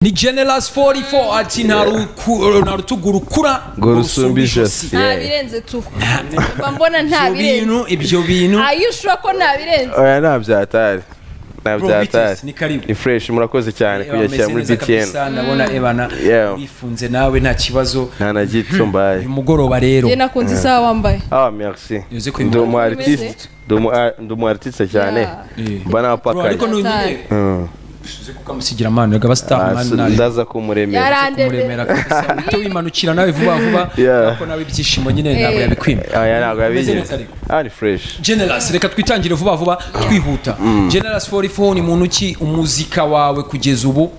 ni generasi fori fo ati nta ruku- nta rutugu rukura ngo rusumbe ijosi nta Yeah. birenze tu mba mbona nta ibyo birenze bintu ibyo bintu ayishura ko nta birenze oya nta byatari nta Bro, byatari Beatles, ni karibu. ni fureshi murakoze cyane Eba, kuyakira meze muri neza btn kabisa, ndabona ebana Yeah. wifunze nawe nta kibazo nta na gito mbaye uyu mugoroba rero njye nakunze isaha wambaye ah merci Uzi ko ndi imvura umu artiste imeze. ndi umu ar- ndi umu artiste cyane Yeah. mba Bro, ariko napakaye nonyine Mm. uzi kuko amusigira amano rega Ah, basitari mani so nawe ndaza kumuremera kumuremera yarandebe kabisa uhite wimanukira nawe vuba vuba Yeah. kuko nawe ibyishimo nyine ntabwo yabikwima aya ntabwo Umeze yabigize neza ariko. ah ni fureshi generas reka twitangire vuba vuba twihuta generas 44 ni muntu ki umuzika wawe kugeza ubu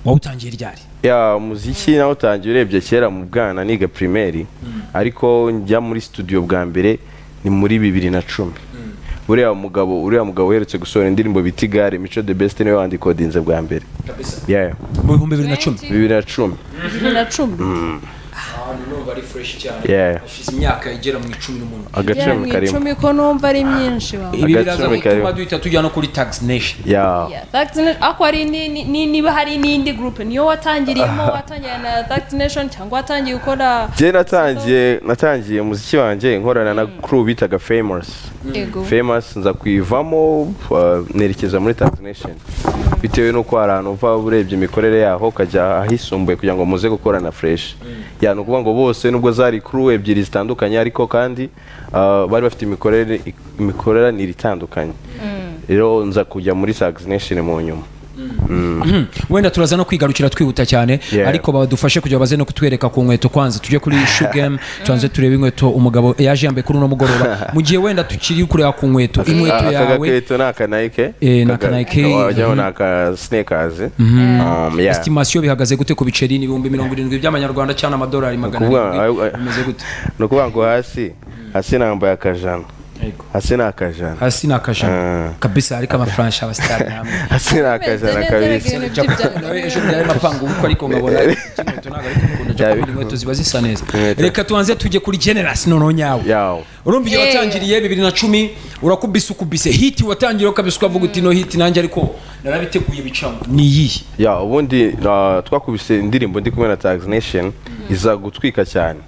wawutangiye ryari ya umuziki nawe utangiye urebye kera mu bwana niga primeri ariko njya muri studio bwa mbere ni muri bibiri na cumi uriya mugabo uriya mugabo uherutse gusohora indirimbo bita igare mico the best niwe wandikodinze bwa mbere Yeah, mu bihumbi bibiri na cumi bibiri na cumi bibiri na cumi Yeah. imyaka igera mu icumi n'umuntu gera mu agaciro karimo icumi ko numva ari myinshi wawe ibi biraza Agacumi karimo. gutuma duhita tujya no kuri tax nation ya Yeah, Thanked Nation- ako ari ni- ni- ni- niba hari n'indi gurupe niyo watangiriyemo watangiye na Thanked Nation cyangwa watangiye gukora njye natangiye natangiye umuziki wanjye nkorana na crew bitaga famous yego famous nza kuyivamo uh, nerekeza muri taxination bitewe n'uko hari ahantu uva urebye imikorere yaho ukajya ahisumbuye kugira ngo muze gukora na fresh yani ukuvuga ngo bose nubwo zari crew ebyiri zitandukanye ariko kandi uh, bari bafite imikorere imikoranire itandukanye rero nza kujya muri taxination mu nyuma wenda turaza no kwigarukira twihuta cyane Yeah. ariko badufashe kugira baze no kutwereka ku nkweto kwanza tujye kuri shugame tubanze turebe inkweto umugabo yaje yambaye kuri uno mugoroba mu gihe wenda tukiri kureba ku nkweto inkweto Aka yawe gakweto ni aka Nike Eh, ni Aka- aka Nike. wajyaho ni aka sneakers Um, yeah. estimasiyo bihagaze gute ku biceri ni ibihumbi mirongo irindwi by'amanyarwanda cyangwa amadolari magana ukuvuga- arindwi ayo- bimeze gute ni ukuvuga ngo hasi hasi nambaye akajana Yego. hasi ni akajana hasi ni akajana Ah. kabisa ariko amafuransha aba sitari namwe hasi ni Umeze akajana neza, kabisa ibintu nawe by'ibyaro. ejo byari mapanga uko ariko nkabona inkweto ntabwo ariko mukunda jya kubona inkweto ziba zisa neza Inkweto. reka tubanze tujye kuri generasi noneho nyawe yawo urumva igihe Yeah. watangiriye bibiri na cumi urakubise ukubise hiti watangiriye ukabise ukavuga uti no hiti nanjye ariko narabiteguye bicamo ni iyihe ya ubundi uh, twakubise indirimbo ndi kumwe na Tax Nation iza gutwika cyane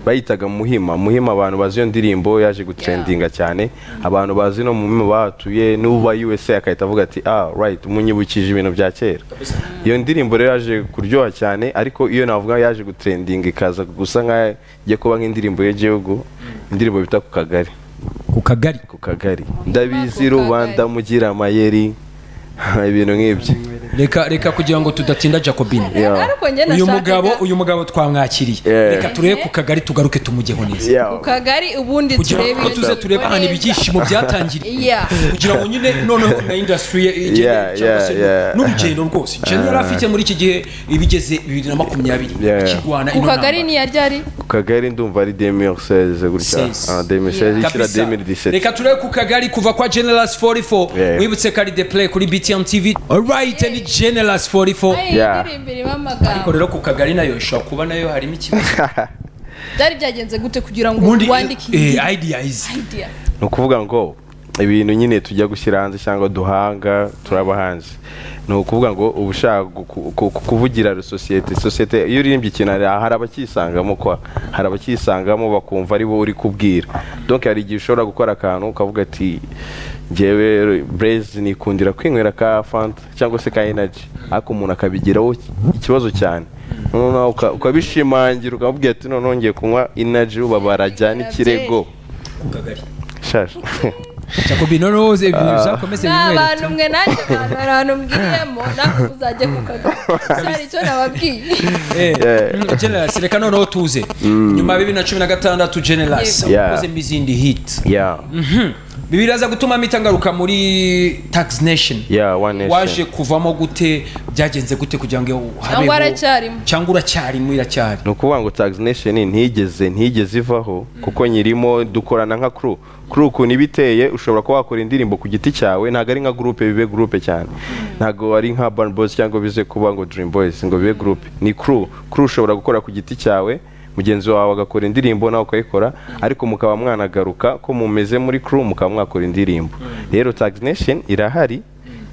bayitaga muhima muhima abantu bazi iyo ndirimbo yaje gutrendinga cyane abantu bazi no muhima bahatuye n'uba USA akahita avuga ati ah right munyibukije ibintu bya kera iyo ndirimbo rero yaje kuryoha cyane ariko iyo navuga yaje gutrendinga ikaza gusa nkaho igiye kuba nk'indirimbo y'igihugu indirimbo bita ku kagari ku kagari ku kagari Ku ndabizi kagari. rubanda mugira amayeri ibintu nk'ibyo reka reka kugira ngo tudatinda jacobine Yeah. ariko njye uyu mugabo nashakaga uyu mugabo twamwakiriye Yeah. reka turebe ku kagari tugaruke tumugeho neza Yeah. ku kagari ubundi kugira turebe ngo iyo tuze nzu turebe ahantu neza. ibyishimo byatangiriye Yeah. kugira ngo nyine noneho na indasitiri ye igere Yeah, cyangwa se yeah, yeah. n'urugendo rwose jenera yari afite muri iki gihe ibigeze bibiri na makumyabiri Yeah. ikirwana ku ino kagari ntambara. ni yaryari ku kagari ndumva ari 2016 gutya Seize. Ah, 2016 ishyira Kabisa. 2017 reka turebe ku kagari kuva kwa generas 44 Yeah. wibutse kari de play kuri btm tv alright ni generas 44 Ay, Yeah. indirimbo irimo ariko amagambo rero ku kagari nayo ishobora kuba nayo harimo ikibazo byari byagenze gute kugira ngo ubundi wandike iyi eh, ideas idea ni ukuvuga ngo ibintu nyine tujya gushyira hanze cyangwa duhanga turaba hanze ni ukuvuga ngo uba ushaka gu- ku- ku- kuvugira sosiyete sosiyete iyo uririmbye ikintu hari hari abacyisangamo kwa hari abacyisangamo bakumva ari bo uri kubwira donc hari igihe ushobora gukora akantu ukavuga ati njyewe breze nikundira kwinywera ka fanta cyangwa se ka energy ariko umuntu akabigiraho ikibazo cyane noneho uka- ukabishimangira ukamubwira ati noneho ngiye kunywa energy uba barajyana ikirego ku kagari shaje jacobi noneho uze ibintu bizakomeze ni abantu binyweretse mwe nanjye bantu hari ahantu mbwiriyemo nawe uzajye ku kagari hari icyo nababwiye Yeah. generas reka noneho tuze nyuma ya bibiri na cumi na gatandatu generas Yeah. wakozemo izindi hit ya ibi biraza gutuma mpita ngaruka muri tax nation ya one waje nation kuvamo gute byagenze gute kugira ngo habeho Cyangwa aracyarimo. cyangwa uracyarimo iracyari ni ukuvuga ngo tax nation ntigeze ntigeze ivaho kuko nyirimo dukorana nka crew crew ukuntu iba iteye ushobora kuba wakora indirimbo ku giti cyawe ntabwo ari nka groupe bibe groupe cyane ntabwo ari nka Urban Boys cyangwa bize kuba ngo dream boys ngo bibe groupe ni crew crew ushobora gukora ku giti cyawe mugenzi wawe agakora indirimbo nawe ukayikora ariko mukaba mwanagaruka ko mumeze muri crew mukaba mwakora indirimbo rero tax nation irahari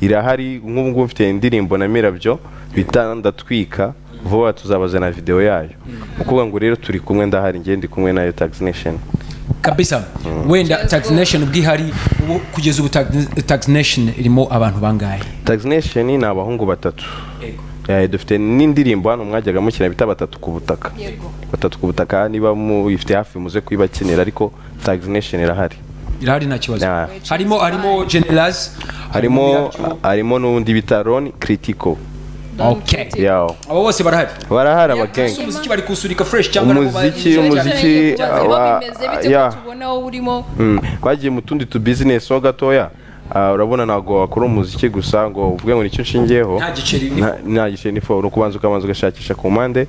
irahari nk'ubu ngubu mfite indirimbo na mirabyo bita ndatwika vuba tuzabazana video yayo ni ukuvuga ngo rero turi kumwe ndahari njye ndi kumwe nayo tax nation kabisa wenda tax nation ubwihari ubu kugeza ubu Tax- tax nation irimo abantu bangahe tax nation ni abahungu batatu Eh, dufite n'indirimbo hano mwajyaga mukina bita batatu ku butaka Yego. batatu ku butaka niba muyifite hafi muze kuyibakinira ariko tax nation irahari irahari nta kibazo Yeah. harimo harimo generals harimo Mirabyo. harimo n'undi bita Ron Critical Okay. yawo abo bose barahari barahari abagenge umuziki bari kuwusurika fresh cyangwa nabo umuziki bazi- umuziki aba- yeah. tubona wowe urimo Mm, bagiye mu tundi tu business ho gatoya Ah, urabona ntabwo wakora umuziki gusa ngo uvuge ngo nicyo nshingiyeho Nta giceri ni Nta- nta giceri ni fo ni ukubanza ukabanza ugashakisha ku mpande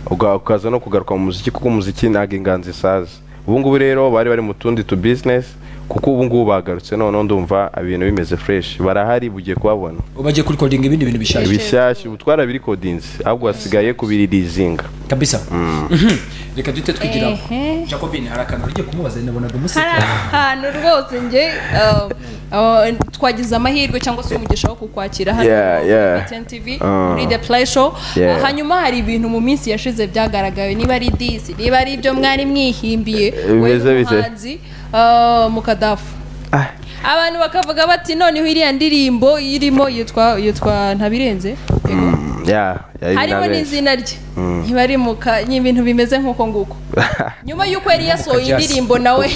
uga- ukaza no kugaruka mu muziki kuko umuziki ntabwo inganzi isaza ubu ngubu rero bari bari mu tundi tu business kuko ubu ngubu bagarutse noneho ndumva ibintu bimeze fresh barahari bugiye kuhabona bagiye kuri recording ibindi bintu bishaje bishyashya ubu twarabirekodinze ahubwo hasigaye kubiririzinga kabisa Mhm. reka duhite twigiraho Ehe. jacobin hari akantu ugiye kumubaza nabonaga hari umuseka ahantu rwose njye uh, uh, twagize amahirwe cyangwa se umugisha wo kukwakira hano Yeah, yeah. kuri TV Ah. muri the play show Yeah. Uh, hanyuma hari ibintu mu minsi yashize byagaragaye niba ari disi niba ari ibyo mwari mwihimbiye wowe bimeze bite? n'umuhanzi uh, mukadafu abantu bakavuga bati noneho iriya ndirimbo irimo yitwa yitwa ntabirenze Yego. Ya, ya, ibi harimo nabenshi. n'izina rye ntibarimuka ni ibintu bimeze nk'uko nguko nyuma y'uko yari yasohoye Jazz. indirimbo nawe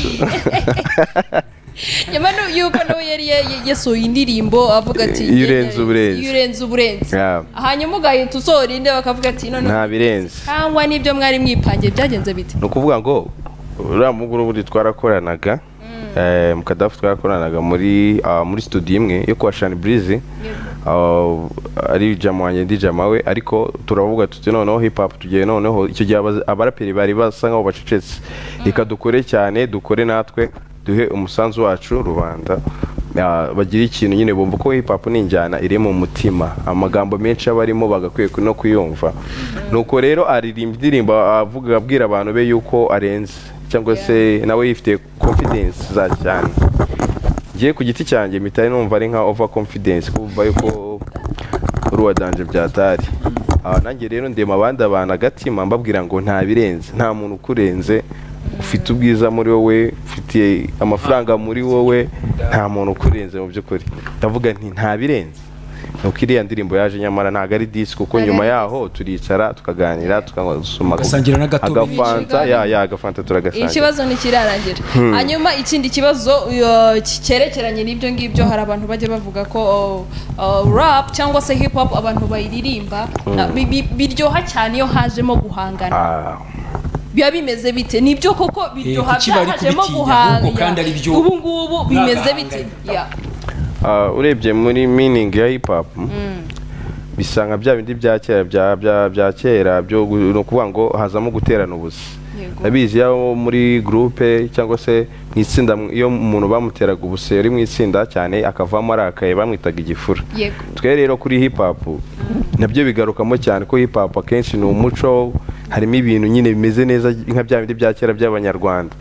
nyuma nu- y'uko nawe yari ya- ya- yasohoye indirimbo avuga ati Iyo urenze uba urenze. iyo urenze uba urenze Yeah. hanyuma ugahita usohora indi bakavuga ati none nta birenze cyangwa n'ibyo mwari mwipangiye byagenze bite ni ukuvuga ngo uriya mugore ubundi twarakoranaga eh, mu kadafu twarakoranaga muri ah, muri studio imwe yo kwa shani burize ari jamu wanjye ndi jamu we ariko turavuga tuti noneho hip hop tugiye noneho icyo gihe aba- abaraperi bari basa nk'aho bacecetse reka dukore cyane dukore natwe duhe umusanzu wacu rubanda Ah, bagira ikintu nyine bumva ko hip hop ni injyana iri mu mutima amagambo menshi aba arimo bagakwiye ku- no kuyumva nuko rero aririmba indirimbo avuga abwira abantu be yuko arenze cyangwa se nawe yifitiye confidence za cyane ngiye ku giti cyanjye mitari numva ari nka over confidence kumva yuko uruwa danje byatari aha nanjye rero ndema abandi abantu agatima mbabwira ngo nta birenze nta muntu ukurenze ufite ubwiza muri wowe ufitiye amafaranga muri wowe nta muntu ukurenze mu by'ukuri ndavuga nti nta birenze nuko iriya ndirimbo yaje nyamara ntabwo ari disi kuko Ntabwo nyuma ari yaho turicara tukaganira tukasoma Ugasangira n'agatoki. agafanta ya ya agafanta turagasangira ikibazo ntikirarangira hanyuma ikindi kibazo uh, ki- cyerekeranye n'ibyo ngibyo hari abantu bajya bavuga ko uh, uh, rap cyangwa se hip hop abantu bayiririmba na- bi- bi- biryoha cyane iyo hajemo guhangana Ah. biba bimeze bite nibyo koko biryoha kuki bari byahajemo kubitinya? guhanga Ahubwo kandi ari byo ubu ngubu bimeze bite mwagahanganye. Yeah. Ah, urebye muri meaning ya hip hop bisa nka bya bindi bya kera bya bya bya kera byo gu- ni ukuvuga ngo hazamo guterana ubusa Yego. ndabizi iyo muri groupe cyangwa se mu itsinda mu- iyo umuntu bamuteraga ubuse yari mu itsinda cyane akavamo arakaye bamwitaga igifura Yego. twe rero kuri hip hop nabyo bigarukamo cyane ko hip hop akenshi ni umuco harimo ibintu nyine bimeze neza nka bya bindi bya kera by'abanyarwanda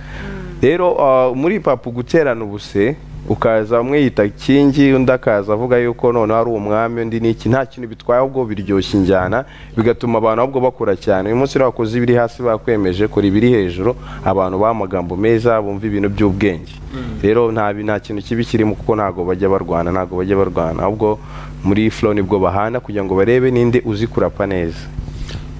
rero ah, muri hip hop guterana ubuse ukaza umwe yita kingi undi akaza avuga yuko noneho ari umwami undi ni iki nta kintu bitwaye ahubwo biryoshya injyana bigatuma abantu ahubwo bakora cyane uyu munsi rero wakoze ibiri hasi bakwemeje kora ibiri hejuru abantu baha amagambo meza bumva ibintu by'ubwenge rero nta bi- nta kintu kibi kirimo kuko ntabwo bajya barwana ntabwo bajya barwana ahubwo muri flow nibwo bahana kugira ngo barebe ninde uzi kurapa neza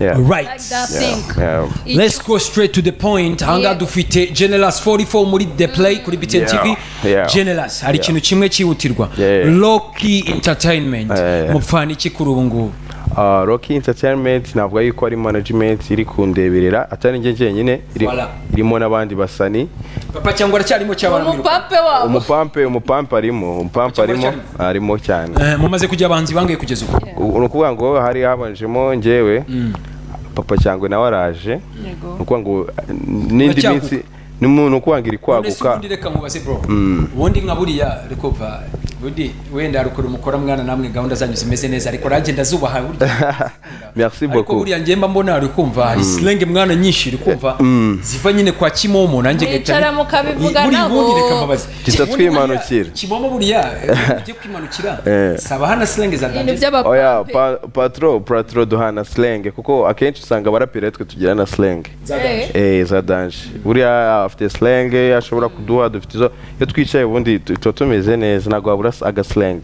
Yeah. Like right that thing. Yeah. Iki- Let's go straight to the point ahangaha dufite generals 44 muri the play kuri btn Yeah, tv yeah. generals hari Yeah. ikintu kimwe cyihutirwa Yeah, yeah. loki entertainment Yeah, yeah. mupfana iki kuri ubu ngubu Uh, Rocky Entertainment navuga yuko ari management iri kundeberera atari njye njyenyine iri- Voilà. irimo n'abandi basani papa cyangwa aracyarimo cyabana umupape wabo umupampe umupampe arimo umupampe Cyangwa arimo arimo cyane mumaze kujya abahanzi bangaye kugeza ubu U- ni ukuvuga ngo hari habanjemo njyewe papa cyangwa nawe araje Yego. ni ukuvuga ngo eh, n'indi Uracyaguka. minsi n'umuntu ukwangira ikwaguka ubundi reka mubaze bro ubundi nka buriya rekuva ubundi wenda rukora umukora mwana namwe gahunda zanyu zimeze neza ariko nanjye ndazubaha burya merci ariko beaucoup buriya njyemba mbona uri kumva hari silenge mwana nyinshi uri kumva ziva nyine kwa kimomo nanjye gahita- Mwicara mukabivuga buri nabo. bundi reka mbabaze Gisa Ubundi buriya- twimanukira. kimomo buriya ujye kwimanukira Eh. saba hana silenge za ibintu danje oya by'abapampe pa- patro patro duhana slang kuko akenshi usanga abaraperi twe tugira na slang za danje Eh, za danje buriya afite slang ashobora kuduha dufite izo iyo twicaye ubundi tu- tuba tumeze neza ntabwo wabura agaslang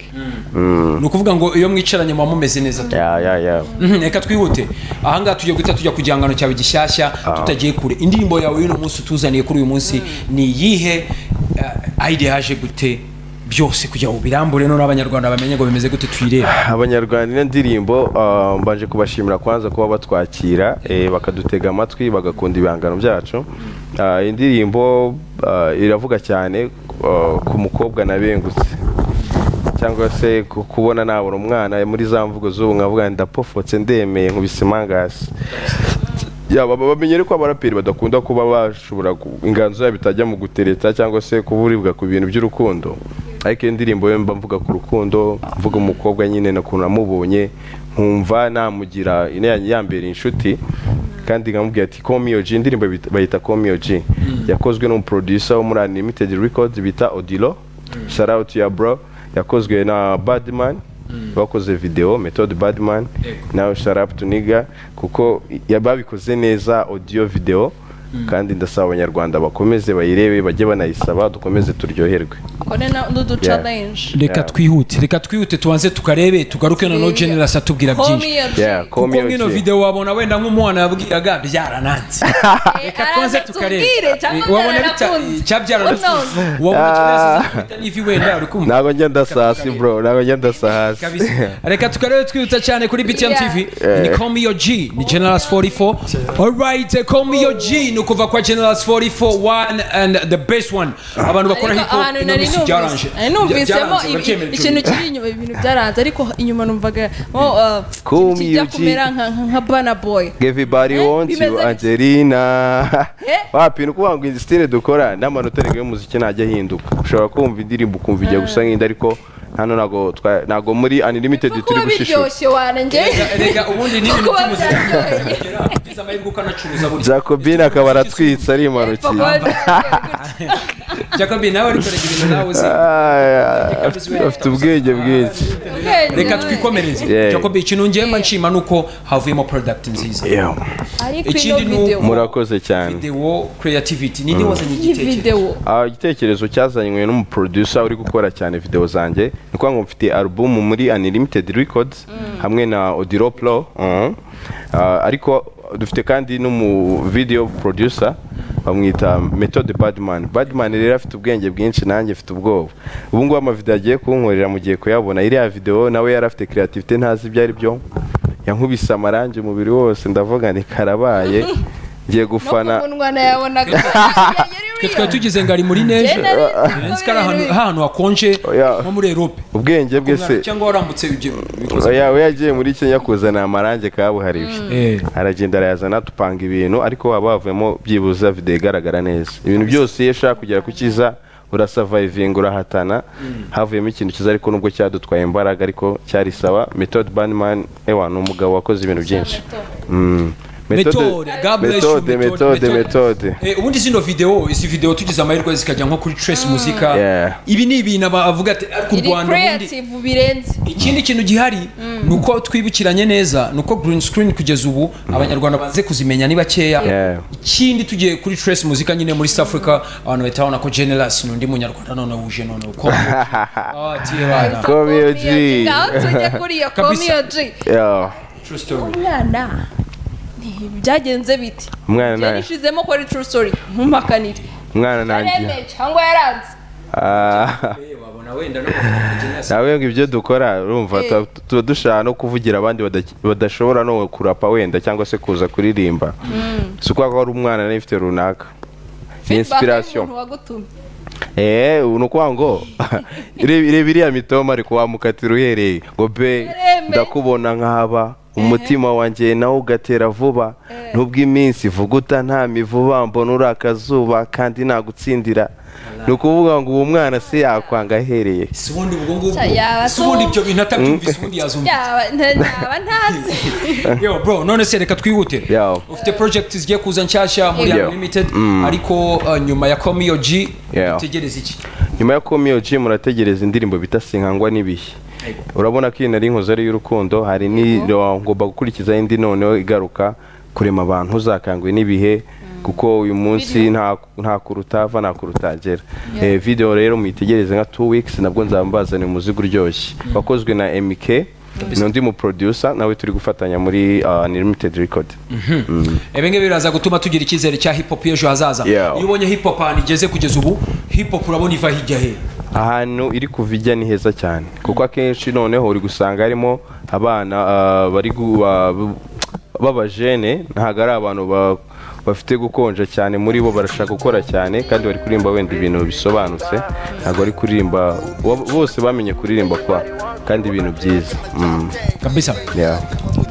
ni ukuvuga ngo iyo mwicaranye muba mumeze neza tu- ya ya ya Mhm, reka twihute ahangaha tugiye guhita tujya ku gihangano cyawe gishyashya tutagiye kure indirimbo yawe y'uno munsi utuzaniye kuri uyu munsi ni iyihe eh, idea yaje gute byose kugira ngo ubirambure noneho abanyarwanda bamenye ngo bimeze gute tuyirebe abanyarwanda ino ndirimbo ah, mbanje kubashimira kwanza kuba batwakira eh, bakadutega amatwi bagakunda ibihangano byacu Ah, iyi ndirimbo ah, iravuga cyane ah, ku mukobwa nabengutse cyangwa se ku- kubona nabona umwana muri za mvugo z'ubu nkavuga ndapofotse ndemeye nkubise imangasi yaba bamenyere ko abaraperi badakunda kuba bashobora ku- inganzo yabo itajya mu gutereta cyangwa se kuburibwa ku bintu by'urukundo ariko iyo ndirimbo yo mba mvuga ku rukundo mvuga umukobwa nyine ukuntu namubonye nkumva namugira ino yanjye ya mbere inshuti kandi nkamubwira ati komiyoji indirimbo bita- bayita komiyoji yakozwe n'umuproducer wo muri unlimited records bita odilo shout out ya bro yakozwe na badman bakoze video method badman nawe sharap tuniga kuko ya- babikoze neza audio video kandi ndasaba abanyarwanda bakomeze bayirebe bajye banayisaba dukomeze turyoherwe kone n'uducalenje reka Yeah. twihute reka twihute tubanze tukarebe tugaruke noneho generas atubwira byinshi Yeah, komiyojike ko- kuko Community. nk'ino video wabona wenda nk'umwana yabwiraga byarananze reka tubanze tukarebe Eh, wabona bita- icyabyarananze wabona generas n'ivi wenda uri kumva ntabwo njya ndasasi bro ntabwo njya ndasahasi kabisa reka tukarebe twihuta cyane kuri btm Yeah. tv ni call me your g ni generals 44 alright call me your g ni ukuva kwa generals 44 one and the best one abantu bakora hip ariko hop ahantu ino nari minsi byaranje numvise nari numvisemo Byaranje, ibi- urabyemera, ikintu Junior? kiri inyuma ibintu byaranze ariko inyuma numvaga mo uh, Call me ikintu kijya UG. kumera nka- nka- nka bana boy everybody Eh, wants you bimeze bitya. angelina Eh? wapi ni ukuvuga ngo izi style dukora n'amanota arindwi y'umuziki ntajya ahinduka ushobora kumva indirimbo ukumva ijya gusa nk'indi ariko hano ntabwo twa- ntabwo muri unlimited turi kuba gushishura biryoshye wanjye Rega- rega ubundi ni ibintu kuba by'umuziki byaryoheye Ugize amahirwe ukanacuruza burya. jacobine akaba aratwitse ari impanukiye Kuba byaryoshye. Jacobi nawe ariko rega ibintu nawe uzi afite ubwenge bwinshi Ubwenge reka we. twikomereze Yeah. Jacobi ikintu njyema nshima nuko havuyemo product nziza ariko Ikindi ino ni video uko- murakoze cyane video creativity ninde wazanye iyi igitekerezo video Ah, igitekerezo cyazanywe n'umuproducer uri gukora cyane video zanjye ni ukuvuga ngo mfite album muri unlimited records hamwe na odiro pro mhm. Ah, ariko dufite kandi n'umu video producer bamwita method badman badman rero afite ubwenge bwinshi nanjye mfite ubwoba ubu ngubu amavideo agiye kunkorera mu gihe kuyabona iriya video nawe yari afite creativity ntazi ibyo ari byo yankubise amarangi umubiri wose ndavuga nti karabaye ngiye no ku gufana munwa nayabonaga twe twari tugize ngo ari muri neje nzi ko ari ahantu ahantu hakonje Oya. nko muri erope ubwenge bwe se cyangwa warambutse ibyo bikoze oya we yagiye muri kenya kuzana amarangi kabuhariwe Eh. aragenda arayazana tupanga ibintu ariko waba wavuyemo byibuze video igaragara neza ibintu byose iyo ushaka kugera ku cyiza urasavayivinga urahatana havuyemo ikintu cyiza ariko nubwo cyadutwaye imbaraga ariko cyari sawa method banman ewa ni umugabo wakoze ibintu byinshi Mm. Methode, God bless you, methode Methode. methode methode Eh, ubundi zino video izi video tugize amahirwe zikajya nko kuri trace musica Yeah. ibi ni ibintu aba- avuga ati ariko u iri rwanda ubundi creative birenze ikindi kintu gihari ni uko twibukiranye neza ni uko green screen kugeza ubu abanyarwanda banze kuzimenya ni bakeya Yeah. ikindi tugiye kuri trace musica nyine muri south africa abantu bahita babona ko generous ni undi munyarwanda none wuje none uko Ah, tiye bana. Komiyo G. ngaho tujye kuri iyo Kabisa. komiyo G. Yeah. True story. umwana ni byagenze biti Umwana Njye nawe- nishizemo ko ari true story ntumpakanire umwana nanjye yaremeye cyangwa yaranze Ah. wabona wenda no kuvuga generous. nawe ngo ibyo dukora urumva Eh. tuba- tuba dushaka no kuvugira abandi badaki- badashobora no kurapa wenda cyangwa se kuza kuririmba si ukubera ko ari umwana nawe ifite runaka ni Feedback inspiration y'umuntu wagutumye eee ni ukuvuga ngo reba reba iriya mitoma ari kuwamukatira uhereye ngo be Yaremeye. ndakubona nk'aba umutima wanjye nawo ugatera vuba ntubw'iminsi vuguta nta mivuba mbona uri akazuba kandi nagutsindira ni ukuvuga ngo uwo mwana se yakwanga ahereye si ubundi ubwo ngubwo Yaba si ubundi so- ibyo bintu atabyumvise ubundi yazumva yaba ntaba ntazi yo bro none se reka twihutire Yo. ufite project zigiye kuza nshyashya muri Yo. unlimited Mm. ariko uh, nyuma ya komiyo g Yo. utegereza iki nyuma yo komiyo ji murategereza indirimbo bita sinkangwa n'ibihe Yego. urabona ko iyi nari inkoze ari iy'urukundo hari n'iro ngomba gukurikiza indi noneho igaruka kurema abantu uzakangwe n'ibihe kuko uyu munsi nta nta kuruta ava nta kurutagera Eh, video rero muyitegereze nka 2 weeks nabwo nzaba mbazaniye umuzigo uryoshye wakozwe na MK n'undi mu producer nawe turi gufatanya muri uh, Unlimited Record ibi ngibi biraza gutuma tugira icyizere cya hip hop y'ejo hazaza Yo. iyo ubonye hip hop ahantu igeze kugeza ubu hip hop urabona iva hirya he ahantu iri kuva ijya ni heza cyane kuko akenshi noneho uri gusanga harimo abana ah, bari gu- ba- b'abajene ntabwo ari abantu ba- bafite gukonja cyane muri bo barashaka gukora cyane kandi bari kuririmba wenda ibintu bisobanutse ntabwo bari kuririmba bo- bose bamenye kuririmba kwa kandi ibintu byiza Mm, kabisa yeah.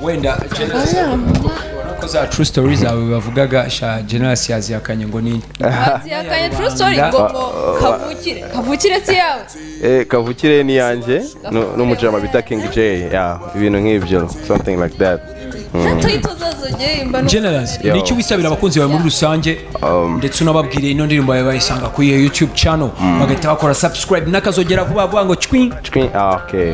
wenda Generous urabona ko za true story zawe bavugaga sha generasi yazihakanye ngo ni Bazi yakanye true story ngo ngo kavukire kavukire si yawe Eh, kavukire ni yanjye nu- n'umujama bita king j yeah, ibintu nk'ibyo something like that hato itozazogeyimba generasi Yo. ni icyo wisabira abakunzi bawe muri rusange ndetse unababwiriye ino ndirimbo yawe bayisanga kuri iyo youtube channel bagahita bakora subscribe n'akazogera vuba vuba ngo cwing Twi- ah, okay.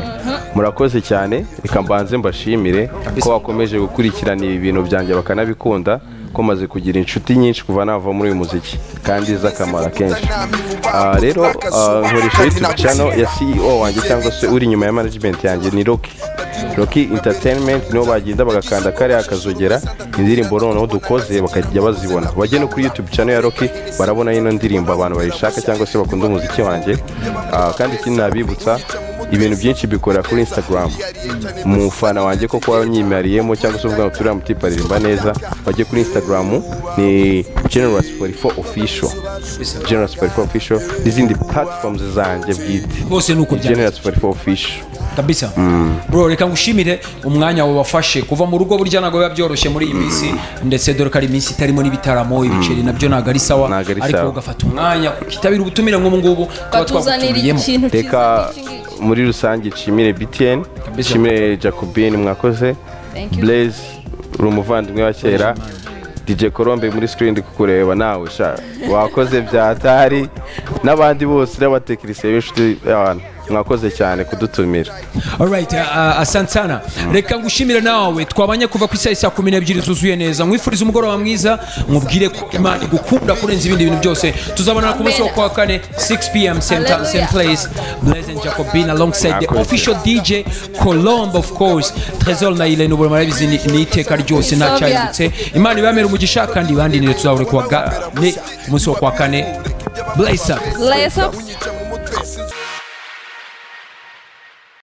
murakoze cyane reka mbanze mbashimire ko bakomeje gukurikirana ibi bintu byanjye bakanabikunda ko maze kugira inshuti nyinshi kuva nava muri uyu muziki kandi z'akamaro akenshi Ah, rero ah, nkoresha youtube channel ya ceo wanjye cyangwa se uri inyuma ya management yanjye ni roki roki entertainment nibo bagenda bagakanda kariya akazogera indirimbo noneho dukoze bakajya bazibona bajye no kuri youtube channel ya roki barabona ino ndirimbo abantu bayishaka cyangwa se bakunda umuziki wanjye Ah, kandi ikindi nabibutsa ibintu byinshi bikora kuri instagram umufana wanjye ko kuba nyimariyemo cyangwa se uvuga ngo turiya mutipa aririmba neza bajye kuri instagram ni generous 44 official generous 44 official n'izindi platforms zanjye bwite bose ni uko byanditse generous 44 official kabisa bro reka ngushimire umwanya wabafashe kuva mu rugo burya ntabwo biba byoroshye muri iyi minsi ndetse dore ko ari iminsi itarimo n'ibitaramo ibiceri nabyo ntabwo ari sawa Ntabwo ari ariko sawa. ugafata umwanya ukitabira ubutumire nk'ubu ngubu tuba batuzanira twagutumiyemo ikintu reka cyiza nk'iki ngiki. muri rusange nshimire btn Kabisa. nshimire jacobin mwakoze Thank you. blaze uri umuvandimwe wa kera dj colombe muri screen ndi kukureba nawe sha wakoze byatari n'abandi bose n'abatekinisiye b'inshuti y'abantu mwakoze cyane kudutumira Alright, uh, uh, asante sana reka ngushimire nawe twabanye kuva ku isaha isa kumi n'ebyiri zuzuye neza nkwifuriza umugoroba mwiza nkubwire ko imana igukunda kurenza ibindi bintu byose tuzabonana ku munsi wo kuwa kane 6 pm same time same place blessing jacobin alongside the official dj colombe of course tresor na ile n'ubura marabizi ni ni iteka ryose nta cyahindutse imana ibamere umugisha kandi bandinire tuzahore kuwa kane ku munsi wo kuwa kane bless up Lace up